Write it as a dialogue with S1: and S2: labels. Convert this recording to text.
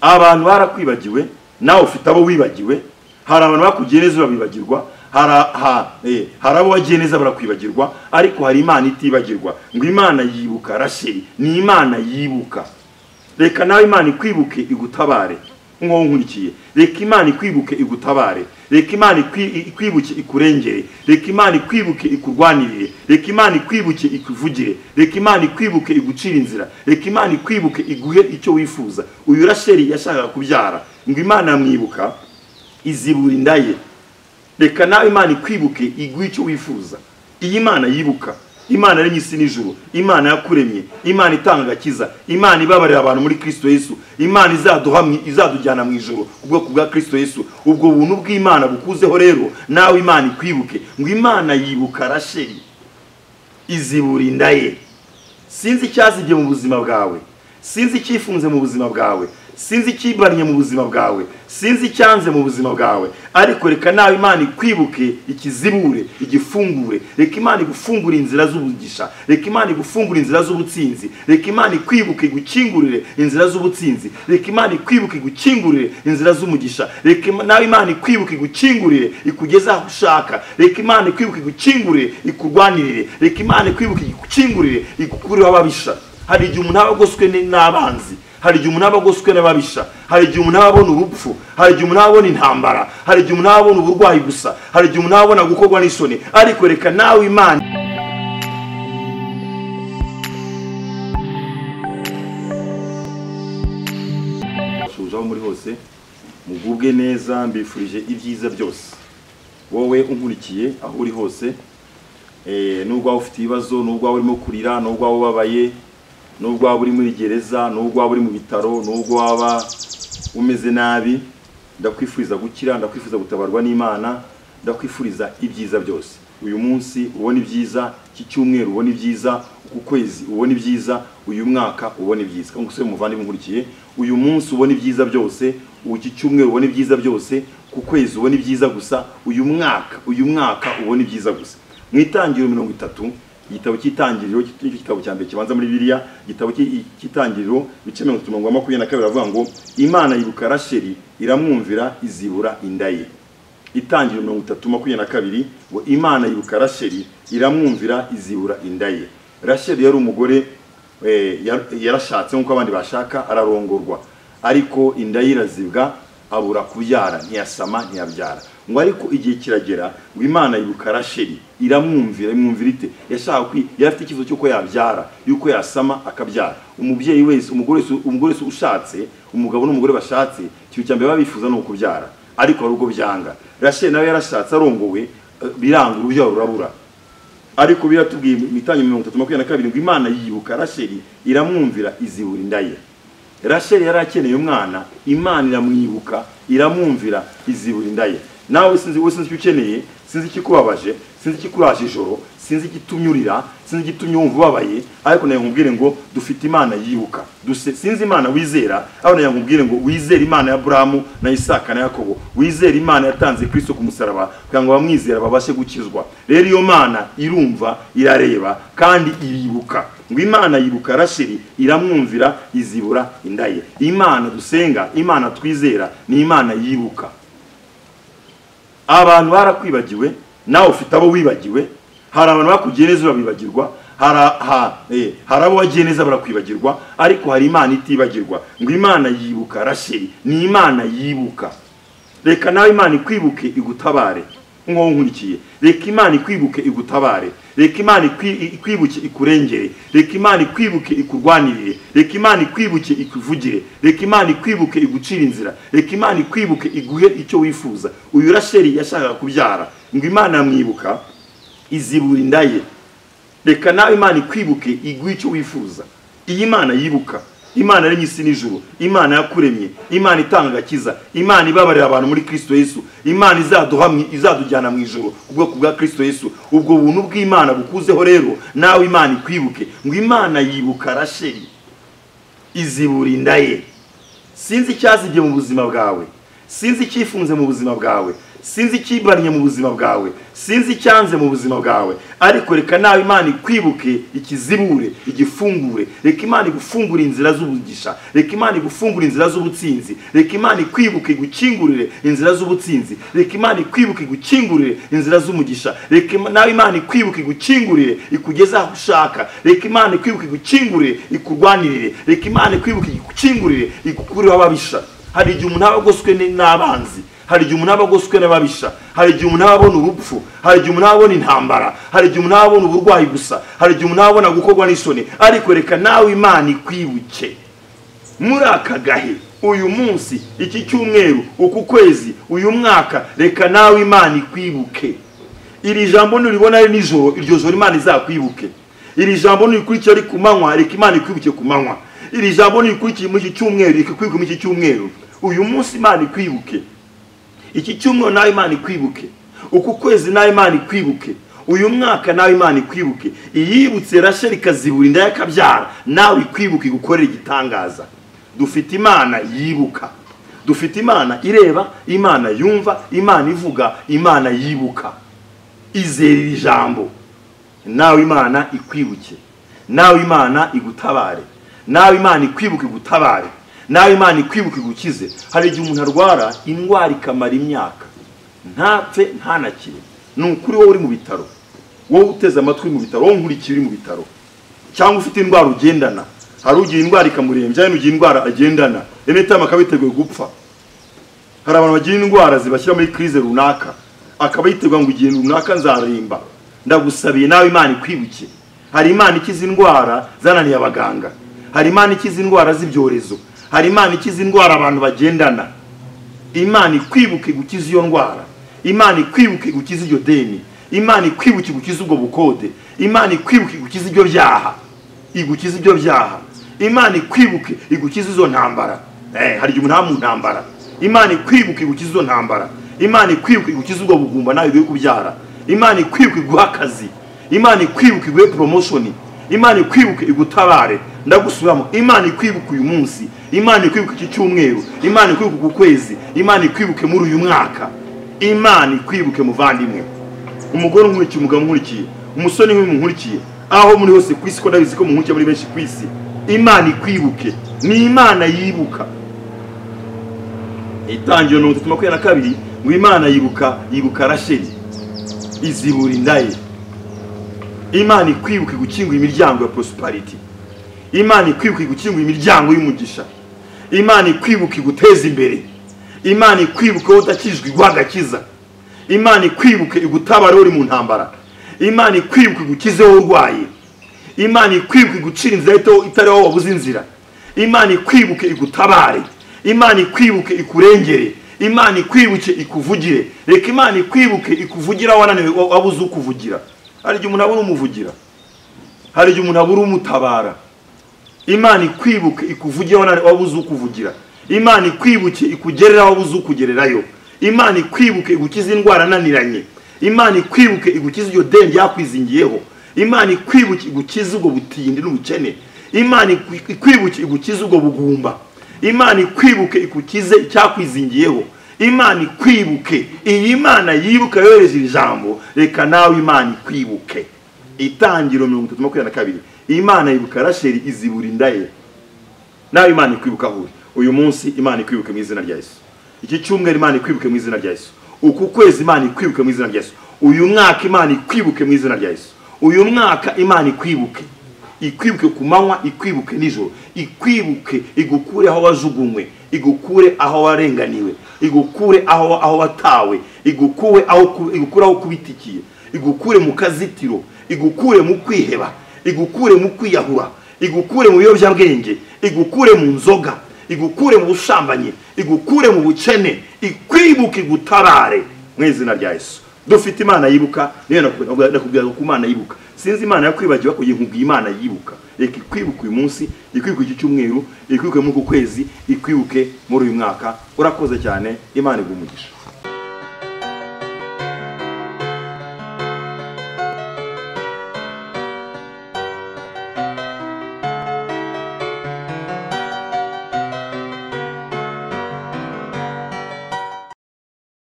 S1: abantu barakwibagiwe nawe ufite abo wibagiwe hari abantu bakugiriye neza babibagirwa hari abo wagiye neza barakwibagirwa ariko hari imana itibagirwa ngo imana yibuka rasheri ni imana yibuka reka nawe imana ikwibuke igutabare nk'uwo nkurikiye reka imana ikwibuke igutabare reka imana ikwibuke ikurengere reka imana ikwibuke ikurwanirire reka imana ikwibuke ikuvugire reka imana ikwibuke igucira inzira reka imana ikwibuke iguhe icyo wifuza uyu rasheri yashakaga kubyara ngo imana yamwibuka izibura inda ye reka nawe imana ikwibuke iguhe icyo wifuza iyi mana yibuka imana yaremye isi n'ijuru imana yakuremye imana itanga agakiza imana ibabarira abantu muri kirisito yesu imana izaduhamye izadujyana mu ijoro ku bwoko bwa kirisito yesu ubwo buntu bw'imana bukuzeho rero nawe imana ikwibuke ngo imana yibuka rasheri izibura inda ye sinzi icyazibye mu buzima bwawe sinzi icyifunze mu buzima bwawe sinzi icyibanye mu buzima bwawe sinzi icyanze mu buzima bwawe ariko reka nawe imana ikwibuke ikizibure igifungure reka imana igufungure inzira z'ubugisha reka imana igufungure inzira z'ubutsinzi reka imana ikwibuke igukingurire inzira z'ubutsinzi reka imana ikwibuke igukingurire inzira z'umugisha reka nawe imana ikwibuke igukingurire ikugeze aho ushaka reka imana ikwibuke igukingurire ikurwanirire reka imana ikwibuke igukingurire igukureho ababisha hari igihe umuntu aba agoswe n'abanzi hari igihe umuntu aba agoswe n'ababisha hari igihe umuntu aba abona urupfu hari igihe umuntu aba abona intambara hari igihe umuntu aba abona uburwayi gusa hari igihe umuntu aba abona gukorwa n'isoni ariko reka nawe imana shuje aho muri hose mugubwe neza mbifurije ibyiza byose wowe unkurikiye aho uri hose n'ubwo waba ufite ibibazo n'ubwo waba urimo kurira n'ubwo waba ubabaye nubwo waba uri muri gereza nubwo waba uri mu bitaro nubwo waba umeze nabi ndakwifuriza gukira ndakwifuriza gutabarwa n'imana ndakwifuriza ibyiza byose uyu munsi ubona ibyiza iki cyumweru ubona ibyiza uku kwezi ubona ibyiza uyu mwaka ubona ibyiza nk'uko muvandimwe nkurikiye uyu munsi ubona ibyiza byose iki cyumweru ubona ibyiza byose ku kwezi ubona ibyiza gusa uyu mwaka uyu mwaka ubona ibyiza gusa mu itangiriro mirongo itatu igitabo cy'itangiriro nicyo gitabo cya mbere kibanza muri biriya igitabo cy'itangiriro ibice mirongo itatu mirongo makumyabiri na kabiri avuga ngo imana yibuka rasheri iramwumvira izibura inda ye itangiriro mirongo itatu makumyabiri na kabiri ngo imana yibuka rasheri iramwumvira izibura inda ye rasheri yari umugore yarashatse nk'uko abandi bashaka ararongorwa ariko inda ye irazibwa abura kubyara ntiyasama ntiyabyara ngo ariko igihe kiragera ngo imana yibuka rasheri iramwumvira imwumvira ite yashaka yari afite ikibazo cy'uko yabyara y'uko yasama akabyara umubyeyi wese umugore wese ushatse umugabo n'umugore bashatse ikintu cya mbere baba bifuza ni ukubyara ariko hari ubwo byanga rasheri nawe yarashatse arongowe biranga urubyaro rurabura ariko biratubwiye imitangire mirongo itatu makumyabiri na kabiri ngo imana yibuka rasheri iramwumvira izibura inda ye rasheri yari akeneye umwana imana iramwibuka iramwumvira izibura inda ye nawe sinzi wowe sinzi icyo ukeneye sinzi ikikubabaje sinzi ikikuraje ijoro sinzi igitumye urira sinzi igitumye wumva ubabaye ariko nawe nkubwire ngo dufite imana yibuka sinzi imana wizera aho nawe nkubwire ngo wizere imana ya buramu na isaka na yakobo wizere imana yatanze kirisito ku musaraba kugira ngo abamwizera babashe gukizwa rero iyo mana irumva irareba kandi iribuka ngo imana yibuka rasheri iramwumvira izibura inda ye imana dusenga imana twizera ni imana yibuka abantu barakwibagiwe nawe ufite abo wibagiwe hari abantu bakugiriye neza babibagirwa hari abo wagiye neza barakwibagirwa ariko hari imana itibagirwa ngo imana yibuka rasheri ni imana yibuka reka nawe imana ikwibuke igutabare nk'uwo nkurikiye reka imana ikwibuke igutabare reka imana ikwibuke ikurengere reka imana ikwibuke ikurwanirire reka imana ikwibuke ikuvugire reka imana ikwibuke igucira inzira reka imana ikwibuke iguhe icyo wifuza uyu rasheri yashakaga kubyara ngo imana yamwibuka izibura inda ye reka nawe imana ikwibuke iguhe icyo wifuza iyi mana yibuka imana yaremye isi n'ijuru imana yakuremye imana itanga agakiza imana ibabarira abantu muri kirisito yesu imana izaduhamye izadujyana mu ijoro ku bwoko bwa kirisito yesu ubwo buntu bw'imana bukuzeho rero nawe imana ikwibuke ngo imana yibuka rasheri izibura inda ye sinzi icyazibye mu buzima bwawe sinzi icyifunze mu buzima bwawe sinzi ikimbaniye mu buzima bwawe sinzi icyanze mu buzima bwawe ariko reka nawe imana ikwibuke ikizibure igifungure reka imana igufungure inzira z'umugisha reka imana igufungure inzira z'ubutsinzi reka imana ikwibuke igukingurire inzira z'ubutsinzi reka imana ikwibuke igukingurire inzira z'umugisha reka Ima- nawe imana ikwibuke igukingurire ikugeze aho ushaka reka imana ikwibuke igukingurire ikurwanirire reka imana ikwibuke igukingurire igukureho ababisha hari igihe umuntu aba agoswe ni- n'abanzi hari igihe umuntu aba agoswe n'ababisha hari igihe umuntu aba abona urupfu hari igihe umuntu aba abona intambara hari igihe umuntu aba abona uburwayi gusa hari igihe umuntu aba abona gukorwa n'isoni ariko reka nawe imana ikwibuke muri aka gahe uyu munsi iki cyumweru uku kwezi uyu mwaka reka nawe imana ikwibuke iri jambo nuribona ari nijoro iryo joro imana izakwibuke iri jambo nurikurikira ari ku manywa reka imana ikwibuke ku manywa iri jambo nurikurikiye muri iki cyumweru reka ikwibuke muri iki cyumweru uyu munsi imana ikwibuke iki cyumweru nawe imana ikwibuke uku kwezi nawe imana ikwibuke uyu mwaka nawe imana ikwibuke iyibutse rasheli ikazibura inda y'akabyara nawe ikwibuke igukorera igitangaza dufite imana yibuka dufite imana ireba imana yumva imana ivuga imana yibuka izera iri jambo nawe imana ikwibuke nawe imana igutabare nawe imana ikwibuke igutabare nawe imana ikwibuke igukize hari igihe umuntu arwara indwara ikamara imyaka ntapfe ntanakire ni ukuri wowe uri mu bitaro wowe uteze amatwi uri mu bitaro wowe nkurikiye uri mu bitaro cyangwa ufite indwara ugendana hari ugira indwara ikamurembya hari n'ugira indwara agendana emetama akaba yiteguye gupfa hari abantu bagira indwara zibashyira muri kirize runaka akaba yiteguye ngo igihe runaka nzarimba ndagusabiye nawe imana ikwibuke hari imana ikiza indwara zananiye abaganga hari imana ikiza indwara z'ibyorezo hari imana ikiza indwara abantu bagendana imana ikwibuke gukiza iyo ndwara imana ikwibuke gukiza iryo deni imana ikwibuke gukiza ubwo bukode imana ikwibuke gukiza ibyo byaha igukiza ibyo byaha imana ikwibuke igukiza izo ntambara eh, hari igihe umuntu aba mu ntambara imana ikwibuke igukiza izo ntambara imana ikwibuke igukiza ubwo bugumba nawe ugiye kubyara imana ikwibuke iguha akazi imana ikwibuke iguhe promotion imana ikwibuke igutabare ndagusubiramo imana ikwibuke uyu munsi imana ikwibuke iki cyumweru imana ikwibuke uku kwezi imana ikwibuke muri uyu mwaka imana ikwibuke muvandimwe umugore unkurikiye umugabo unkurikiye umusore niwe munkurikiye aho muri hose ku isi ko ndabizi ko muhunkiye muri benshi ku isi imana ikwibuke ni imana yibuka itangiriro mirongo itatu makumyabiri na kabiri ngo imana yibuka yibuka rasheli izibura inda ye imana ikwibuka igukingura imiryango ya prosperity imana ikwibuka igukingura imiryango y'umugisha imana ikwibuka iguteza imbere imana ikwibuka wowe udakijijwe iguha agakiza imana ikwibuke igutabara wowe uri mu ntambara imana ikwibuka igukize wowe urwaye imana ikwibuka igucira inzira ito- itari wowe wabuze inzira imana ikwibuke igutabare imana ikwibuke ikurengere imana ikwibuke ikuvugire reka imana ikwibuke ikuvugira wananiwe wa- wabuze ukuvugira hari igihe umuntu abura umuvugira hari igihe umuntu abura umutabara imana ikwibuke ikuvugire wananiwe wabuze ukuvugira imana ikwibuke ikugerera wabuze ukugererayo imana ikwibuke igukiza indwara ananiranye imana ikwibuke igukiza iryo deni ryakwizingiyeho imana ikwibuke igukiza ubwo butindi n'ubukene imana ikwi- ikwibuke igukiza ubwo bugumba imana ikwibuke igukize icyakwizingiyeho imana ikwibuke iyi mana yibuka yohereje iri jambo reka nawe imana ikwibuke itangiro mirongo itatu makumyabiri na kabiri imana yibuka rasheli izibura inda ye nawe imana ikwibuka aho uri uyu munsi imana ikwibuke mu izina rya yesu iki cyumweru imana ikwibuke mu izina rya yesu uku kwezi imana ikwibuke mu izina rya yesu uyu mwaka imana ikwibuke mu izina rya yesu uyu mwaka imana ikwibuke ikwibuke ku manywa ikwibuke nijoro ikwibuke igukure aho wajugunywe igukure aho warenganiwe igukure aho aho watawe igukure aho ku- igukure aho kubitikiye igukure mu kazitiro igukure mu kwiheba igukure mu kwiyahura igukure mu biyobyabwenge igukure mu nzoga igukure mu busambanyi igukure mu bukene ikwibuke igutabare mu izina rya yesu dufite imana yibuka niyo nakubwira nakubwira ku imana yibuka sinzi imana yakwibagiwe kugira ngo imana yibuka reka ikwibuke uyu munsi ikwibuke iki cyumweru ikwibuke muri uku kwezi ikwibuke muri uyu mwaka urakoze cyane imana iguha umugisha